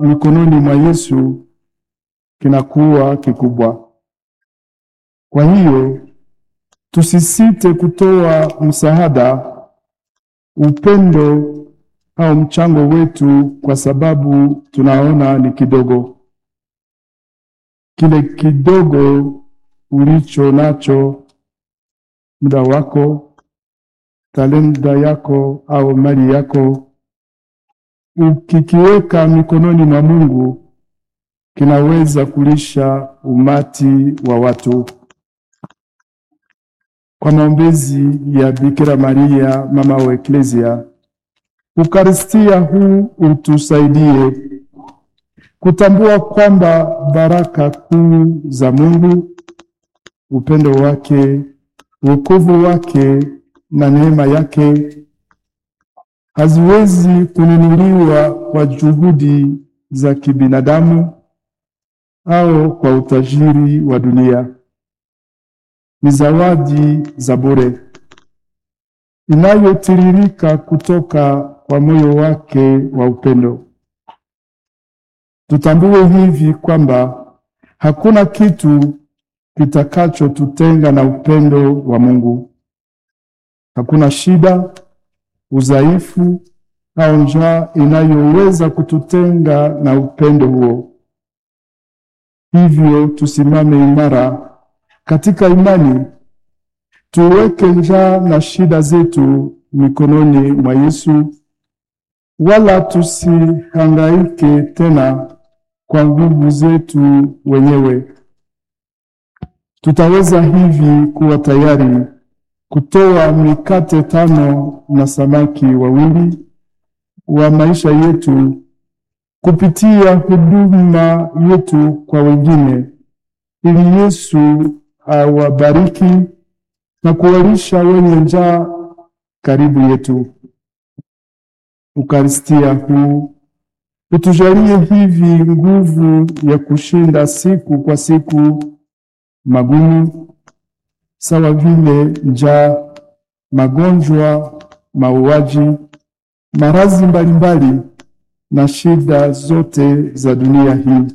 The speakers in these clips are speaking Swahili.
mikononi mwa Yesu kinakuwa kikubwa. Kwa hiyo tusisite kutoa msaada, upendo au mchango wetu, kwa sababu tunaona ni kidogo. Kile kidogo ulicho nacho, muda wako, talenta yako au mali yako, ukikiweka mikononi mwa Mungu, kinaweza kulisha umati wa watu. Kwa maombezi ya Bikira Maria mama wa Eklesia, Ukaristia huu utusaidie kutambua kwamba baraka kuu za Mungu, upendo wake, wokovu wake na neema yake haziwezi kununuliwa kwa juhudi za kibinadamu au kwa utajiri wa dunia. Ni zawadi za bure inayotiririka kutoka kwa moyo wake wa upendo. Tutambue hivi kwamba hakuna kitu kitakachotutenga na upendo wa Mungu. Hakuna shida, udhaifu au njaa inayoweza kututenga na upendo huo. Hivyo tusimame imara katika imani, tuweke njaa na shida zetu mikononi mwa Yesu, wala tusihangaike tena kwa nguvu zetu wenyewe. Tutaweza hivi kuwa tayari kutoa mikate tano na samaki wawili wa maisha yetu kupitia huduma yetu kwa wengine, ili Yesu awabariki na kuwalisha wenye njaa karibu yetu. Ukaristia huu utujalie hivi nguvu ya kushinda siku kwa siku magumu sawa vile njaa, magonjwa, mauaji, maradhi mbalimbali na shida zote za dunia hii.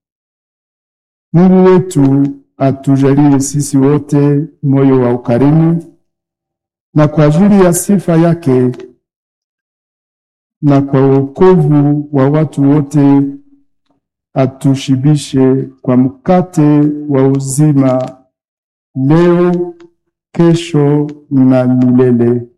Mungu wetu atujalie sisi wote moyo wa ukarimu, na kwa ajili ya sifa yake na kwa wokovu wa watu wote atushibishe kwa mkate wa uzima leo, kesho na milele.